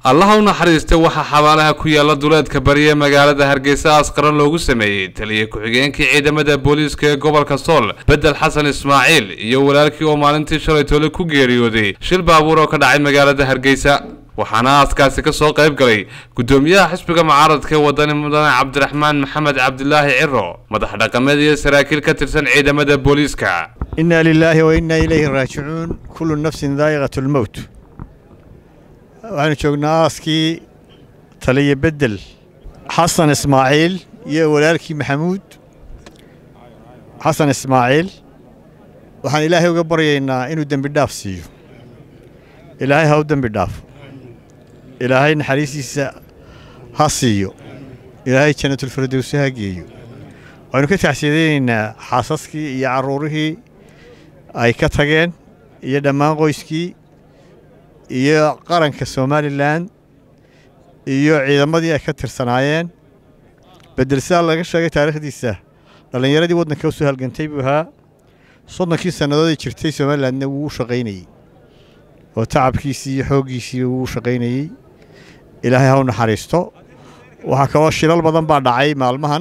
allaha u naxariistay waxaa xabaalaha ku yaala duleedka bari ee magaalada hargeysa askaran loogu sameeyey taliya ku-xigeenkii ciidamada booliiska ee gobolka sool bedel xasan ismaaciil iyo walaalkii oo maalintii shalay toole ku geeriyooday shil baabuur oo ka dhacay magaalada hargeysa waxaana aaskaasi ka soo qayb galay guddoomiyaha xisbiga mucaaradka ee wadani mudane cabdiraxmaan maxamed cabdilaahi ciro madax dhaqameed iyo saraakiil ka tirsan ciidamada booliiska inna lilaahi wa inna ilayhi raajicuun kullu nafsin daa'iqatu lmowt waxaanu joognaa aaskii taliya bedel xasan ismaaciil iyo walaalkii maxamuud xasan ismaaciil waxaan ilaahay uga baryaynaa inuu dembi dhaaf siiyo ilaahay ha u dembi dhaafo ilaahay naxariistiisa ha siiyo ilaahay jannatulfirdowsi ha geeyo waxaynu ka taxsiidaynaynaa xaasaskii iyo carruurihii ay ka tageen iyo dhammaan qoyskii iyo qaranka somalilan iyo ciidamadii ay ka tirsanaayeen bedel sidaa laga sheegay taariikhdiisa dhallinyaradii waddanka u soo halgantay buu ahaa soddonkii sannadood ay jirtay somalilandna wuu u shaqaynayey oo tacabkiisii iyo xooggiisii wuu u shaqaynayey ilaahay ha u naxariisto waxaa kaloo shilal badan baa dhacay maalmahan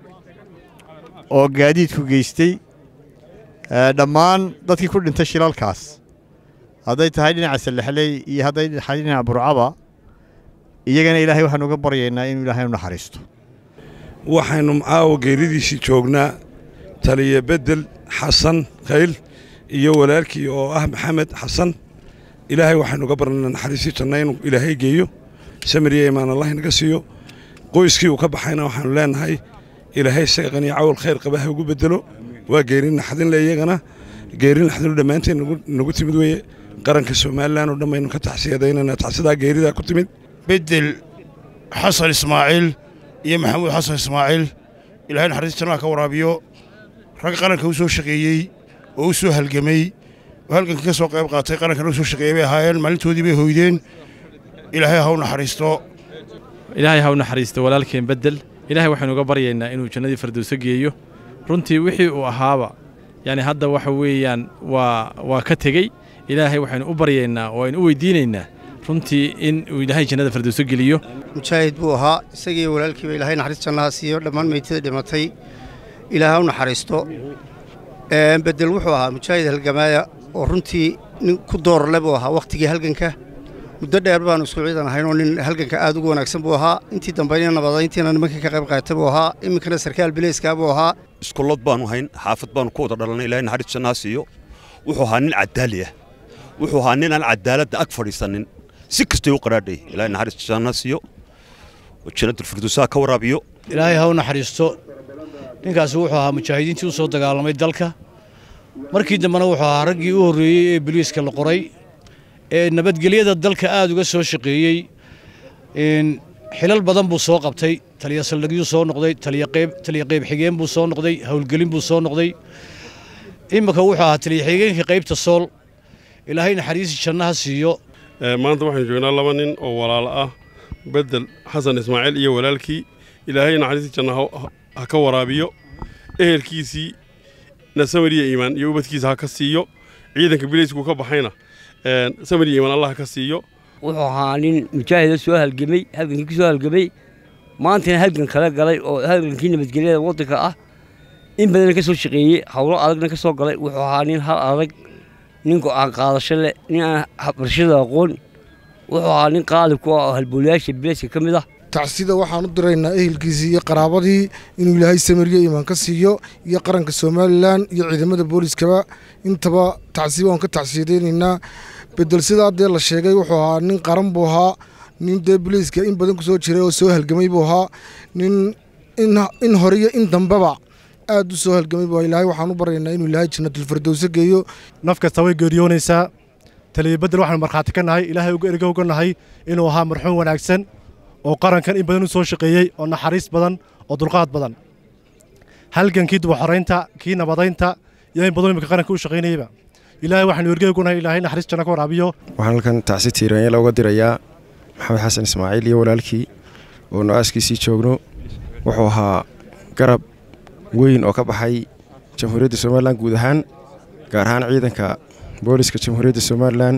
oo gaadiidku geystay dhammaan dadkii ku dhintay shilalkaas hadday tahay dhinaca salexley iyo hadday tahay dhinaca burcaba iyagana ilaahay waxaanu uga baryaynaa inuu ilaahay u naxariisto waxaynu caawa geeridiisii joognaa taliya bedel xasan khayl iyo walaalkii oo ah maxamed xasan ilaahay waxaynu uga barnana naxariisii janna inuu ilaahay geeyo samiriya imaan allah inaga siiyo qoyskii uu ka baxayna waxaanu leenahay ilaahay seeqan iyo cawl khayr qaba ha ugu bedelo waa geerin naxdinle iyagana geerin naxdinu dhammaanteen nagu timid weeye qaranka somalilan oo dhan baynu ka taxsiyadaynana taxsidaa geeridaa ku timid bedel xasan ismaaciil iyo maxamuud xasan ismaaciil ilahay naxariis jannaha ka waraabiyo rag qaranka u soo shaqeeyey oo u soo halgamay oo halgankii ka soo qayb qaatay qarankana u soo shaqeeyey bay ahaayeen maalintoodii bay hoydeen ilaahay ha u naxariisto ilaahay ha u naxariisto walaalkeen bedel ilaahay waxaynu uga baryaynaa inuu jannadii fardowso geeyo runtii wixii uu ahaaba yani hadda waxa weeyaan waa waa ka tegey ilaahay waxaynu u baryaynaa oo aynu u weydiinaynaa runtii in uu ilaahay jannada fardowso geliyo mujaahid buu ahaa isagii walaalkiiba ilaahay naxariis jannaha siiyo dhammaan meytada dhimatay ilaahay ha u naxariisto bedel wuxuu ahaa mujaahid halgamaaya oo runtii nin ku doorle buu ahaa wakhtigii halganka muddo dheer baanu isku ciidan ahaynoo nin halganka aad ugu wanaagsan buu ahaa intii dambayna nabadayntiina nimankii ka qayb qaatay buu ahaa iminkana sarkaal bileyskaa buu ahaa iskullad baanu hayn xaafad baanu ku wada dhalanay ilahay naxariis jannaha siiyo wuxuu ahaa nin caddaali ah wuxuu ahaa nin aan cadaaladda ag fadhiisanin si kastay u qaraadhay ilahay naxariis jannaha siiyo jannadulfirdowsaha ka waraabiyo ilaahay ha u naxariisto ninkaasi wuxuu ahaa mujaahidiintii u soo dagaalamay dalka markii dambena wuxuu ahaa raggii u horreeyey ee biliiska la qoray ee nabadgelyada dalka aad uga soo shaqeeyey xilal badan buu soo qabtay taliya saldhigyuu soo noqday taliya qayb xigeen buu soo noqday howlgelin buu soo noqday iminka wuxuu ahaa taliya xigeenkii qaybta sool ilaahay naxariisi jannaha siiyo maanta waxaynu joognaa laba nin oo walaalo ah bedel xasan ismaaciil iyo walaalkii ilaahay naxariisi janna ha ka waraabiyo ehelkiisii nasamariya iimaan iyo ubadkiisa ha ka siiyo ciidanka bilayskuu ka baxayna samariya iimaan allah ha ka siiyo wuxuu ahaa nin mujaahida soo halgamay halgankii ku soo halgamay maantana halgan kala galay oo halgankii nabadgelyada waddanka ah in badanna ka soo shaqeeyey howlo adagna ka soo galay wuxuu ahaa nin hal adag nin go'aan qaadasho leh nin aan barashada aqoon wuxuu ahaa nin qaalib ku ah oo halboolayaasha bilayska ka mid ah tacsida waxaan u diraynaa ehelkiisii iyo qaraabadii inuu ilaahay samariya imaan ka siiyo iyo qaranka somalilan iyo ciidamada booliiskaba intaba tacsiba waan ka tacsiyadaynaynaa bedel sidaa dee la sheegay wuxuu ahaa nin qaran buu ahaa nin dee booliiska in badan ku soo jiray oo soo halgamay buu ahaa nin in hore iyo in dambeba aad u soo halgamay buu ilaahay waxaan u baryaynaa inuu ilaahay jannatulfirdowso geeyo naf kasta way geeriyoonaysaa taliya bedel waxaanu markhaati ka nahay ilaahay uga erga uga nahay inuu ahaa marxuum wanaagsan oo qarankan in badan u soo shaqeeyey oo naxariis badan oo dulqaad badan halgankii dubaxoraynta kii nabadaynta iyo in badan imika qaranka u shaqaynayeyba ilaahay waxaanu ergeegunahay ilaahay naxariis janna ka waraabiyo waxaan halkan tacsi tiiraanyala uga dirayaa maxamed xasan ismaaciil iyo walaalkii oo no-aaskiisii joogno wuxuu ahaa garab weyn oo ka baxay jamhuuriyadda somalilan guud ahaan gaar ahaan ciidanka booliska jamhuuriyadda somalilan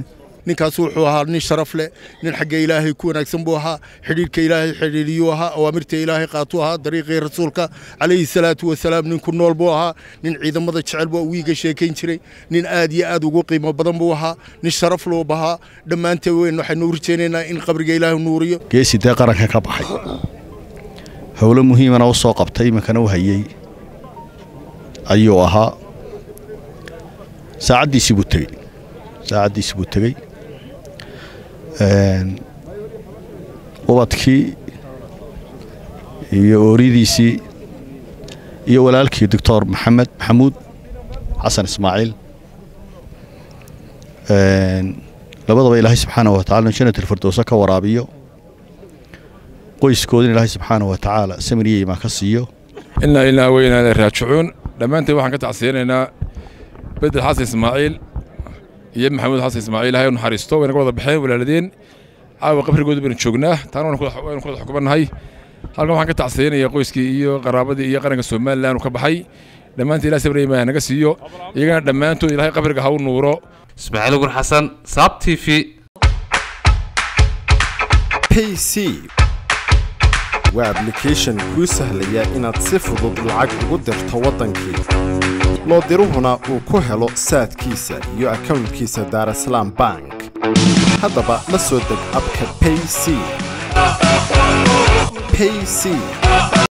ninkaas wuxuu ahaa nin sharaf leh nin xagga ilaahay ku wanaagsan buu ahaa xidhiidhka ilaahay xidhiidhiyuu ahaa awaamirta ilaahay qaatuu ahaa dariiqii rasuulka calayhi salaatu wasalaam nin ku nool buu ahaa nin ciidamada jecel buu wiiga sheekayn jiray nin aad iyo aad ugu qiimo badan buu ahaa nin sharaf loo bahaa dhammaanteen weyn waxaynu u rajaynaynaa in qabriga ilaahay nuuriyo geesi dee qaranka ka baxay howlo muhiimana u soo qabtay iminkana u hayey ayuu ahaa saacaddiisii buu tegey saacaddiisii buu tegey ubadkii iyo ooridiisii iyo walaalkii doctor maxamed maxamuud xasan ismaaciil labadaba ilaahay subxaana wa tacala jannatul firdowsa ka waraabiyo qoyskoodina ilaahay subxaana wa tacaala samir iyo imaan ka siiyo inaa ilaa weynaada raajicuun dhammaanteen waxaan ka tacsiyanaynaa bedel xasan ismaaciil iyo maxamuud xasan ismaaciil ilahay u naxariisto wayna ka wada baxeen walaaladeen caawa qabrigooda baynu joognaa taana waynu ku wada xukumannahay halkan waxaan ka tacsiyanayaa qoyskii iyo qaraabadii iyo qaranka somalilan uu ka baxay dhammaanteen ilahay sabir iyo imaan naga siiyo iyagana dhammaantood ilahay qabriga ha u nuuro ismaaciil gur xasan saab t v payc waa ablication kuu sahlaya inaad si fudud lacag ugu dirto waddankii loo diruhuna uu ku helo saadkiisa iyo akownkiisa daarasalaam bank haddaba la soo deg abka payc payc